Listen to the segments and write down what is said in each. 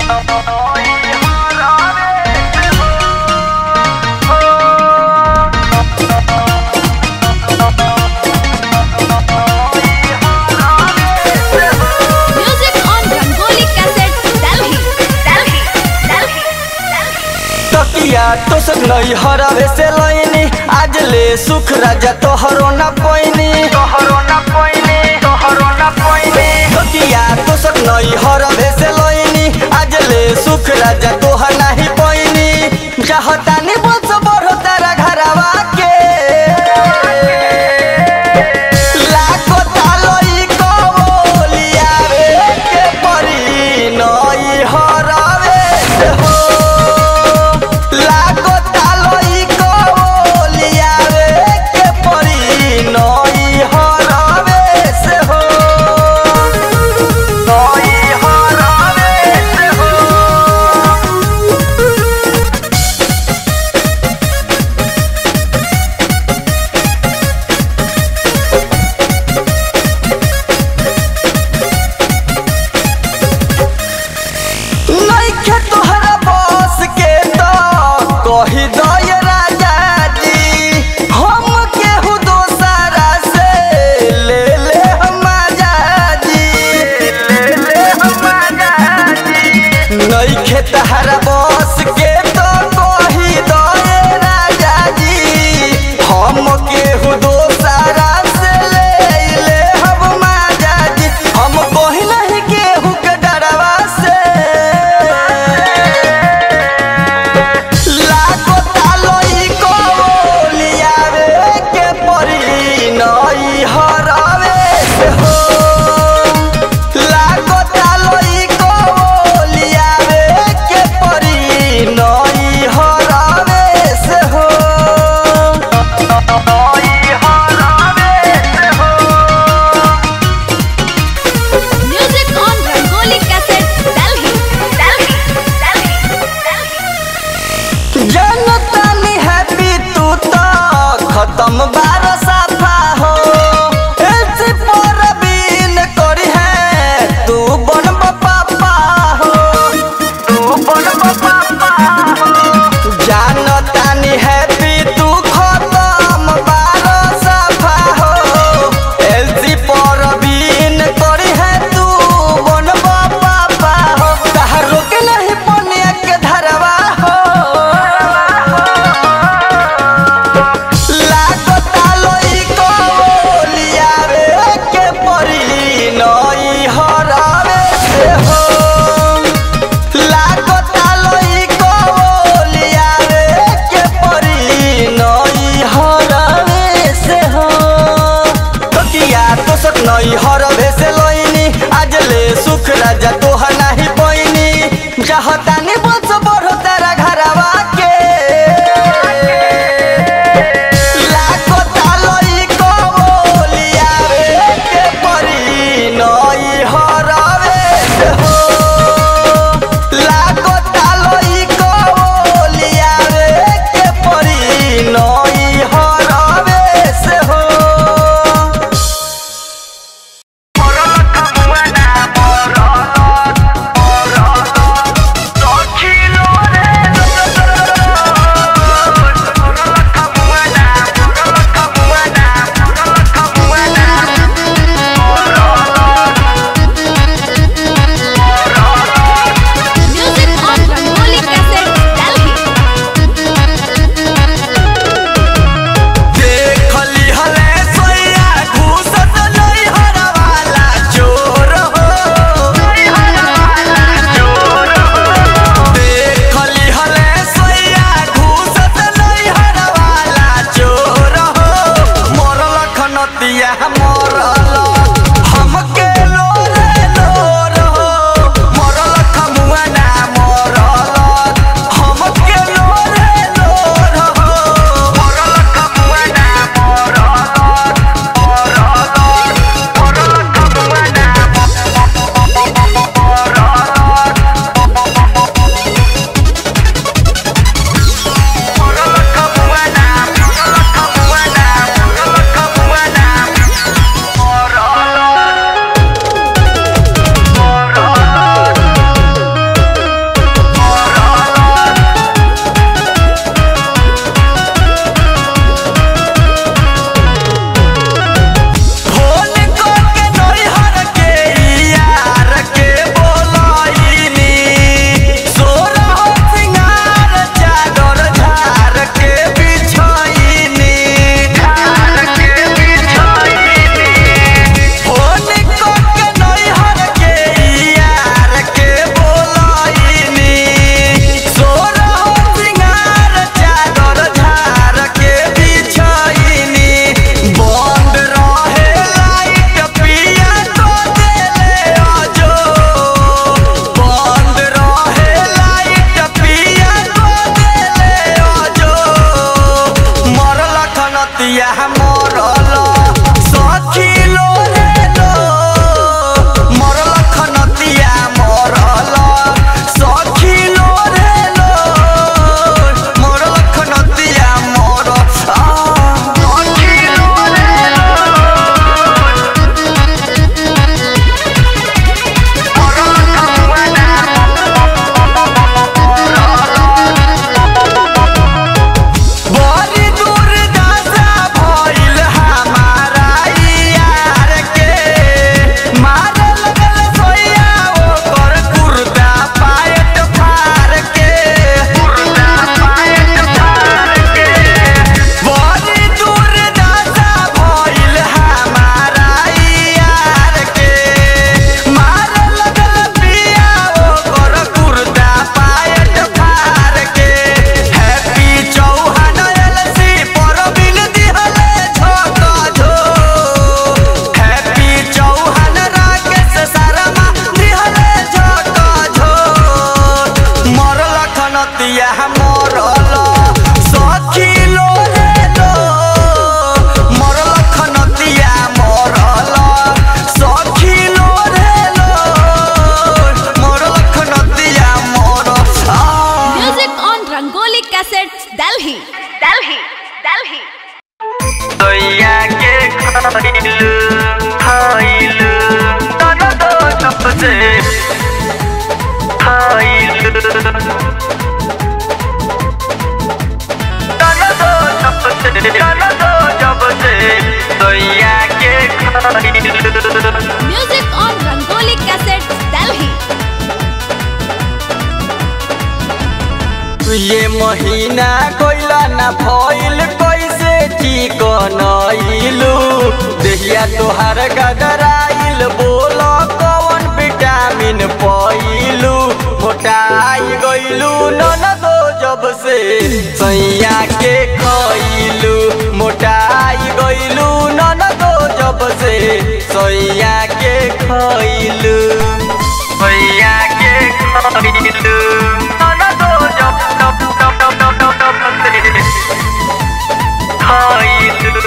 Music on Rangoli Cassette, Delhi, Delhi, Delhi, Delhi. तकिया तो सब नहीं हरावे से लईनी आज ले सुख राजा तोहरो न पैनी तोहरो न पैनी तोहरो न पैनी तकिया तो सब नहीं हरावे से लईनी आज ले सुख राजा तोहर नहीं पैनी चाहतानी बोल से बढ़ो तेरा घरवा के लाखो तालोई कबोलिया रे के परी नई हरावे से हो लाखो तालोई कबोलिया रे के परी नई हरावे से हो नई हरावे से हो नइखे तोहरा बस के तो कही दय राजा जी हम केहू दोसरा से ले ले हम आजादी ले ले हम आजादी नइखे तोहरा बस के तो कही दय राजा जी हम केहू दोसरा से ले ले हम आजादी हम कही नहीं केहू के डरवा से लाखो तालोई कोलिया रे के परी नई हरावे से हो लाखो तालोई कोलिया रे के परी नई हरावे से हो नई हरावे से हो Music on Rangoli Cassette, Delhi, Delhi, Delhi, Delhi. जनतानी हैप्पी तू तो खत्म बार साफा हो एलसी पर बीन करी है तू बन पापा हो तू बन पापा हो जानतानी हैप्पी तू खत्म बार साफा हो एलसी पर बीन करी है तू बन पापा हो कहा रोके नहीं पनिया के धरवा हो लाखो तालोई कोलिया रे के परी नई हरावे से हो लाखो तालोई कोलिया रे के परी नई हरावे से हो तकिया तो सक नई हरावे से लईनी आज ले सुख राजा तोहर नहीं पैनी चाहतानी बोल से बढ़ो तेरा घरवा के लाखो तालोई कोलिया रे के परी नई हरावे से हो लाखो तालोई कोलिया रे के परी नई हरावे से हो मरलक मुआना मरलक मरलक नतिया मरल सखी लो रे लो मरल खनतिया मरल सखी लो रे लो मरल खनतिया मरल Music on Rangoli Cassettes, Delhi. Delhi. Delhi. सोया के खाइलू खाइलू तना तो जब से खाइलू तना तो जब से तना तो जब से सोया के खाइलू Music on Rangoli Cassettes, Delhi. ये महीना कोइला ना भइल कैसे ठीक नइलू देहिया तोहार गदराइल बोल कौन विटामिन पइलू मोटाई गइलू ननदो जब से सैया के खइलू मोटाई गइलू ननदो जब से सैया के खइलू सैया के खइलू ननदो जब जब जब जब जब जब जब से खइलू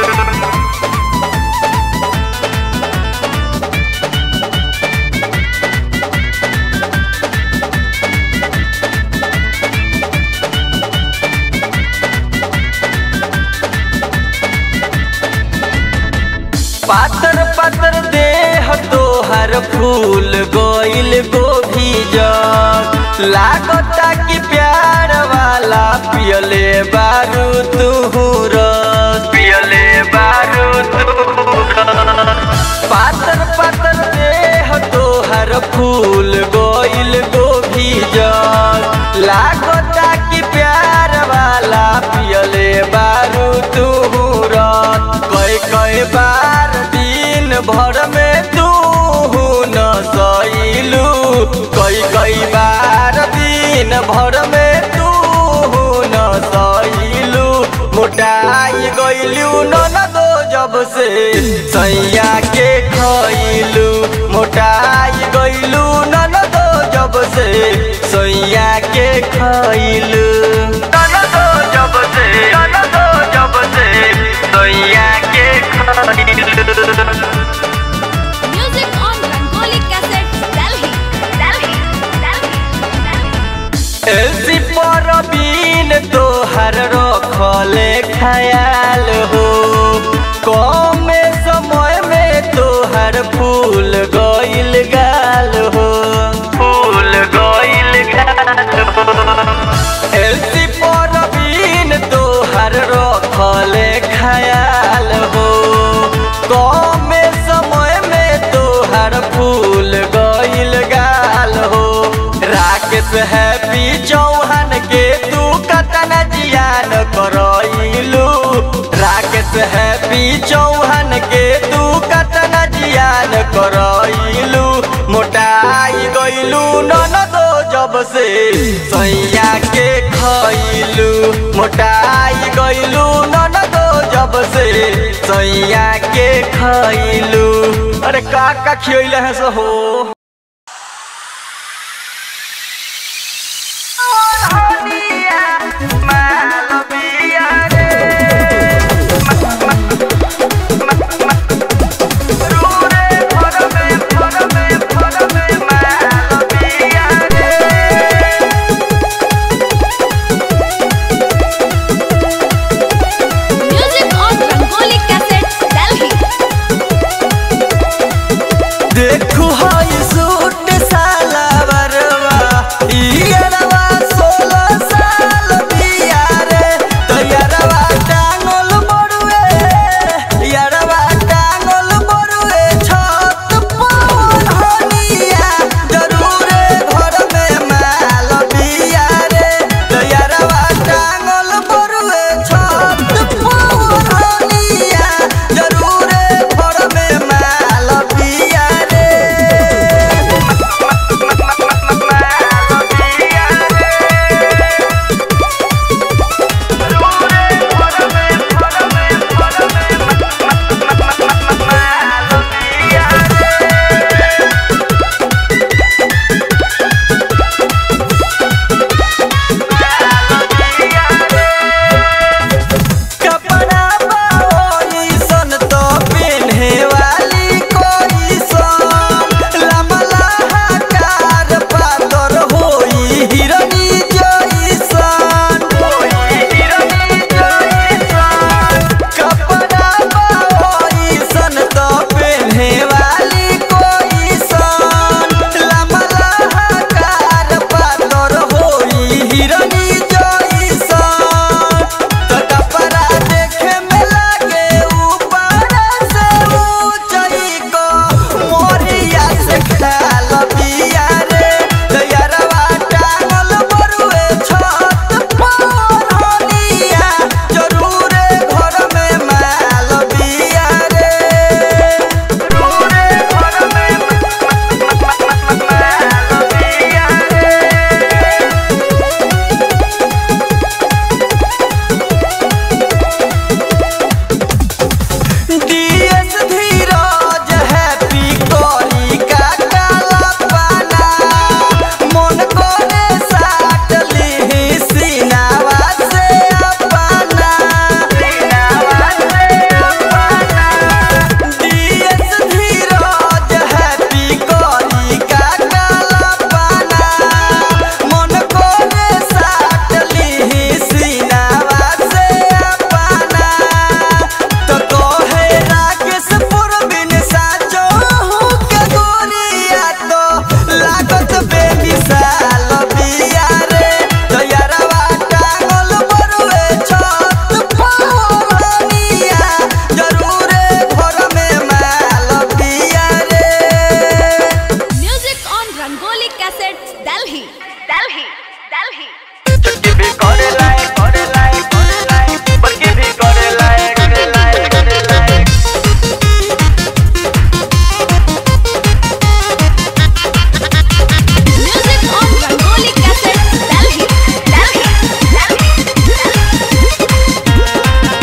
पातर पातर देह तोहर फूल गोइल गोभी जग लागता कि प्यार वाला पियले बारू तू रस पियले बारू तू पातर पातर देह तोहर फूल गोइल गोभी जग लागता कि प्यार वाला पियले बारू तू रस कई कई बार दिन भर में तू न सैलू कई कई बार दिन भर में तू न सैलू मोटाई गइलू न दो जब से सैया के खइलू मोटाई गइलू न दो जब से सैया के खइलू न दो जब से न दो जब से सैया के खइलू Music on Rangoli Cassettes, Delhi. Delhi. Delhi. Delhi. LC पर बीन तोहर रखले ख्याल हो कम समय में तोहर फूल गइल गाल हो फूल गइल गाल हो एलसी पर बीन तोहर रखले ख्याल हो कम समय में तोहर फूल गइल गाल हो राकेश हैप्पी चौहान के तू कतन जियान करइलू राकेश हैप्पी चौहान के तू कतन जियान करइलू मोटाई गइलू ननदो जब से सैया के खइलू मोटाई गइलू ननदो जब से सैया के खइलू अरे का का खियले है सो हो Music on Rangoli Cassettes, Delhi. देखू हाय Delhi, Delhi. चुटकी भी करे लाए करे लाए करे लाए बल्कि भी करे लाए करे लाए करे लाए Music on Rangoli Cassettes, Delhi, Delhi, Delhi, Delhi.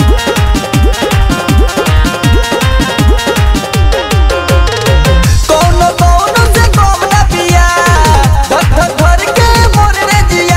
कौनो कौनो से कम ना पिया धक धक धर के मोर रे जिया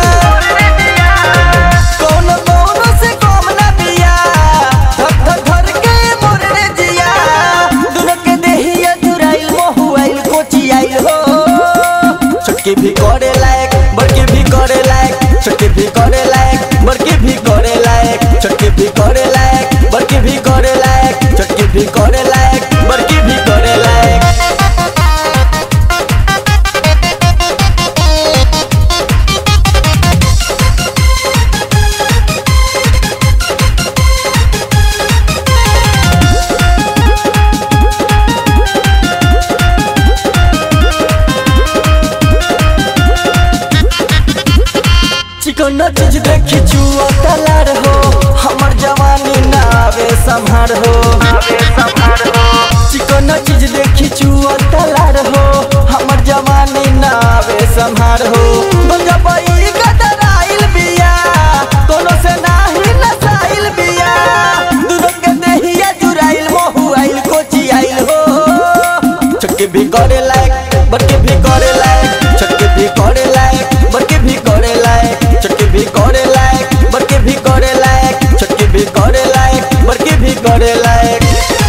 कौनो कौनो से कम ना पिया धक धक धर के मोर रे जिया दुनो के देहिया जुराइल मोहुआइल कोची आइल हो छोटकी भी करे लायक बड़की भी करे लायक छोटकी भी करे लायक बड़की भी करे लायक छोटकी भी करे लायक बड़की भी करे लायक छोटकी भी करे लायक बड़की भी करे लायक चिकन चीज देखी चुआ तलार हो हमर जवानी ना आवे संभार हो आवे संभार हो चिकन चीज देखी चुआ तलार हो हमर जवानी ना आवे संभार हो गंजबई गदराइल बिया कोनो से नाही नसाइल बिया दुनो के देहिया जुराइल मोहुआइल कोची आइल हो छोटके भी करे लायक बड़के भी करे लायक छोटके भी करे लायक बड़के भी करे लायक छोटके भी करे लायक बड़के भी करे लायक छोटके भी करे लायक बड़के भी करे लायक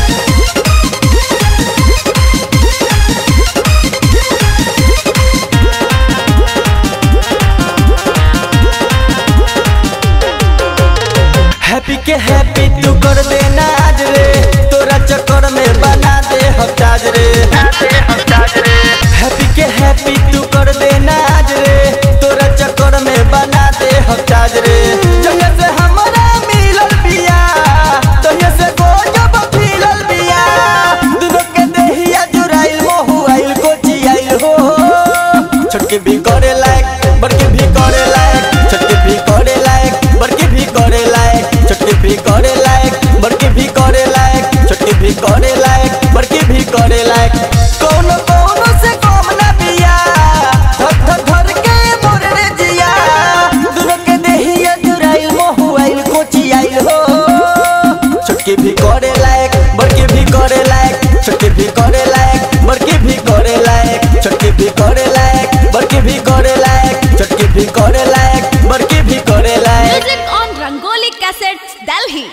हैप्पी के हैप्पी तू कर देना आज रे तोरा चक्कर में बना दे हफ्ताज रे हैप्पी के हैप्पी तू कर देना आज रे तोरा चक्कर में बना दे हफ्ताज रे जगह से हमरा मिलल बिया तहिया से गोजब फिलल बिया दुनो के देहिया जुराइल मोहुआइल कोची आइल हो छोटके भी करे लायक बड़के भी करे लायक छोटके भी करे लायक बड़के भी करे लायक छोटके भी करे लायक बड़के भी करे लायक छोटके भी करे लायक बड़के भी करे लायक कौनो कौनो से कम ना बिया धक धक धर के मोर रे जिया दुनो के देहिया जुराइल मोहुआइल कोची आइल हो छोटके भी करे लायक बड़के भी करे लायक छोटके भी करे लायक बड़के भी करे लायक छोटके भी करे लायक बड़के भी करे लायक छोटके भी करे लायक बड़के भी करे लायक Music on Rangoli Cassettes, Delhi.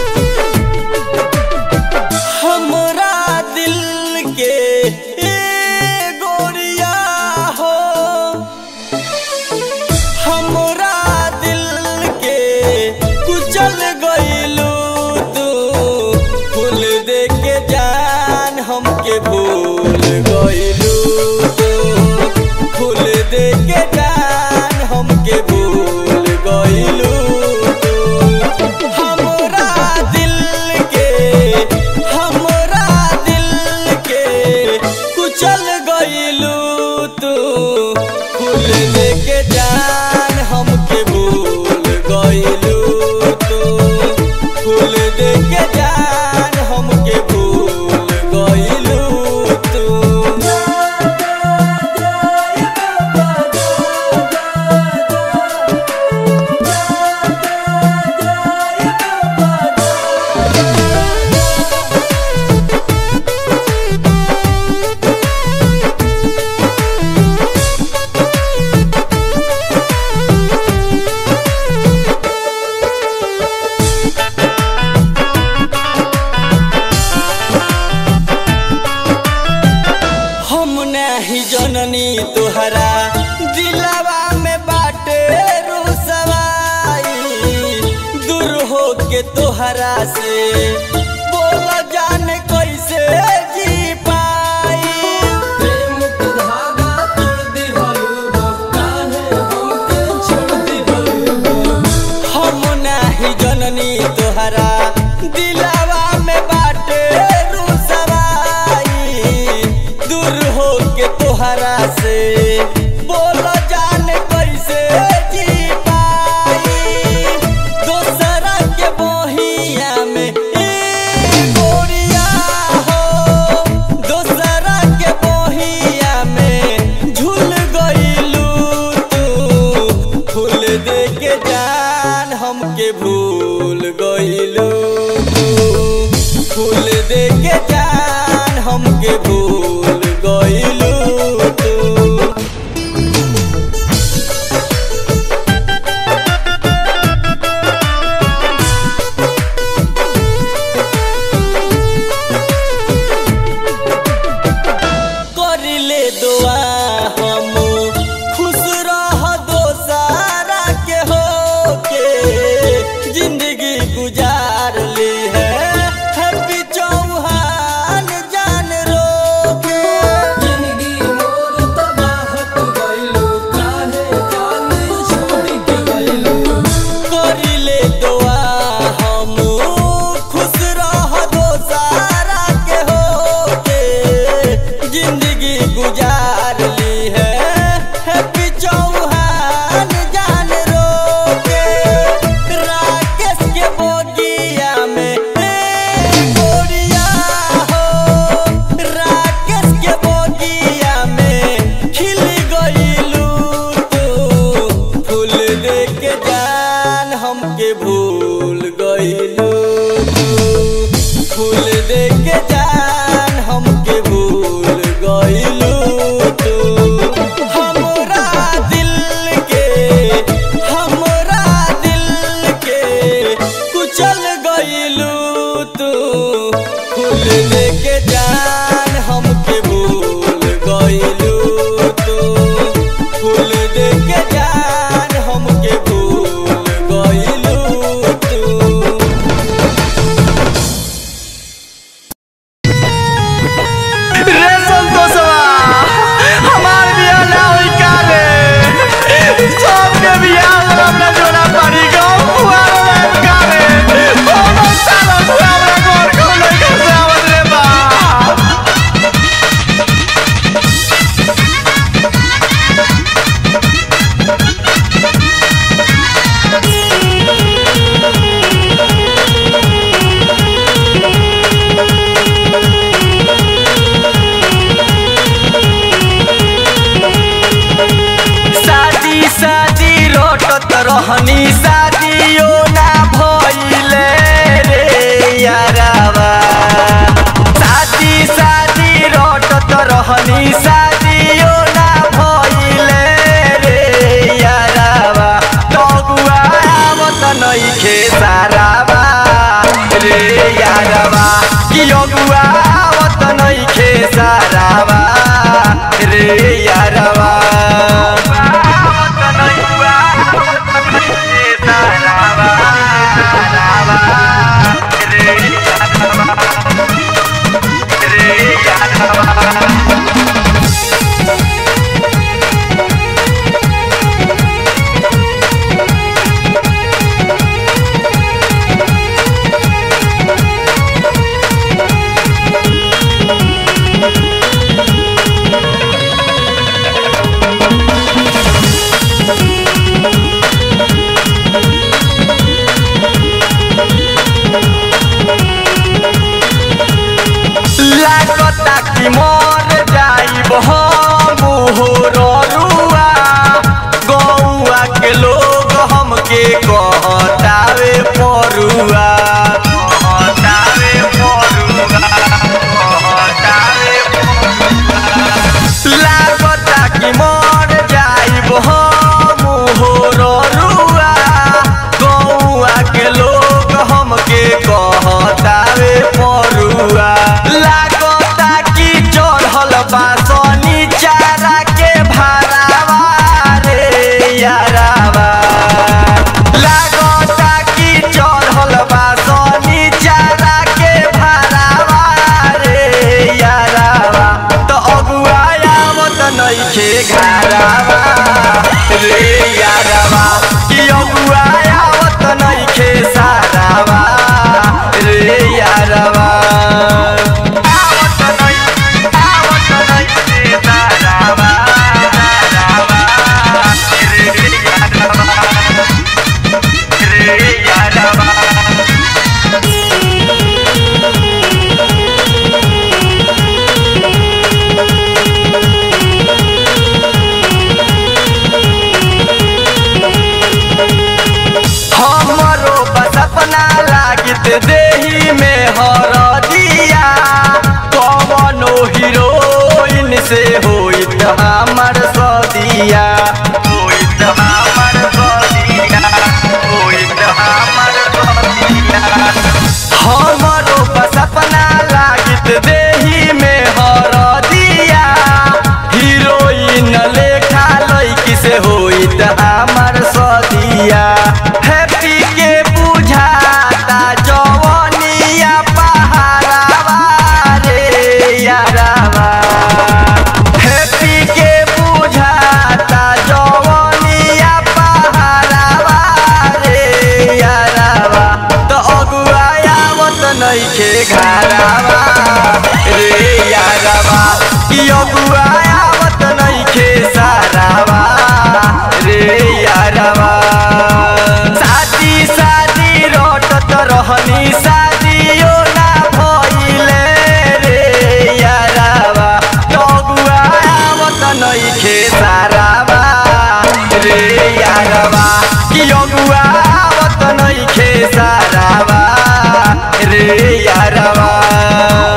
हमरा दिल के से बोल जान कैसे जी पाई प्रेम के धागा तोड़ दिहलु हो काहे हमके छोड़ दिहलु हो हम नाही जननी तोहरा दिलावा में बाटे रुसवाई दूर हो के तोहरा से बोल जान कैसे जी पाई दोसरा के बहिया में ए गोरिया हो दोसरा के बहिया में झूल गइलू तू फूल दे के जान हमके भूल गइलू तू फूल दे के जान हमके भूल गइलू तू करिले दुआ हम खुश रह दोसारा के हो के जिंदगी गुजार ली है हैप्पी चौहान जान रो के जिंदगी मोर तबाह हो गइलु काहे जाने छोड़ के गइलु करिले दुआ हम खुश रह दोसारा के हो के जिंदगी गुजार ली है हैप्पी चौहान जान रो के राकेश के बोगिया में ए गोरिया हो राकेश के बोगिया में खिल गइलू तू फूल दे के जान हमके भूल गइलू तू फूल दे के जान हमके भूल गइलू तू हमरा दिल के हमरा दिल के कुचल गइलू तू फूल दे के जान हमके भूल गइलू तू फूल दे के जान हमके भूल गइलू तू रे संतोषवा हमार बियाह ना होई काले सबके बियाह में अपना जोड़ा पारी गाँव फुआर में काले कोनो साला फुआर में गोर को नहीं कर आवत रे बा शादी शादी रोटत रहनी शादियो ना भइले रे यारावा शादी शादी रोटत रहनी शादियो ना भइले रे यारावा तगुआ आवत नइखे सारावा रे यारावा कि अगुआ आवत नइखे सारावा रे यारावा आवत नइखे सारावा सारावा रे यारावा रे यारावा लागता कि मर जाइब हम रुआ गौआ के लोग हमके कहतावे परुआ कहतावे परुआ कहतावे लागता कि मर जाइब हम रुआ गौआ के लोग हमके कहतावे परुआ लागता कि चढ़ल बा सनी चारा के भारावा रे यारावा लागता कि चढ़ल बा सनी घरावा रे यारवा कि अगुआ आवत नइखे सारावा रे यारवा आवत नइ आवत नइखे सारावा सारावा रे यारवा रे यारवा हमरो बस अपना लागित देही में हरदिया कवनो हीरोइन से होइत हमर सदिया होइत हमर सदिया होइत हमर सदिया हमरो बस अपना लागित देही में हरदिया हीरोइन लेखा लैकी से होइत हमर सदिया हैप्पी के बुझाता जवनिया पहाड़ावा रे यारावा हैप्पी के बुझाता जवनिया पहाड़ावा रे यारावा तो अगुआ आवत नइखे घरावा रे यारावा कि अगुआ आवत नइखे सारावा रे यारावा शादी शादी रटत रहनी शादियो ना भइले रे यारावा तो अगुआ आवत नइखे सारावा रे यारावा कि अगुआ आवत नइखे सारावा रे यारावा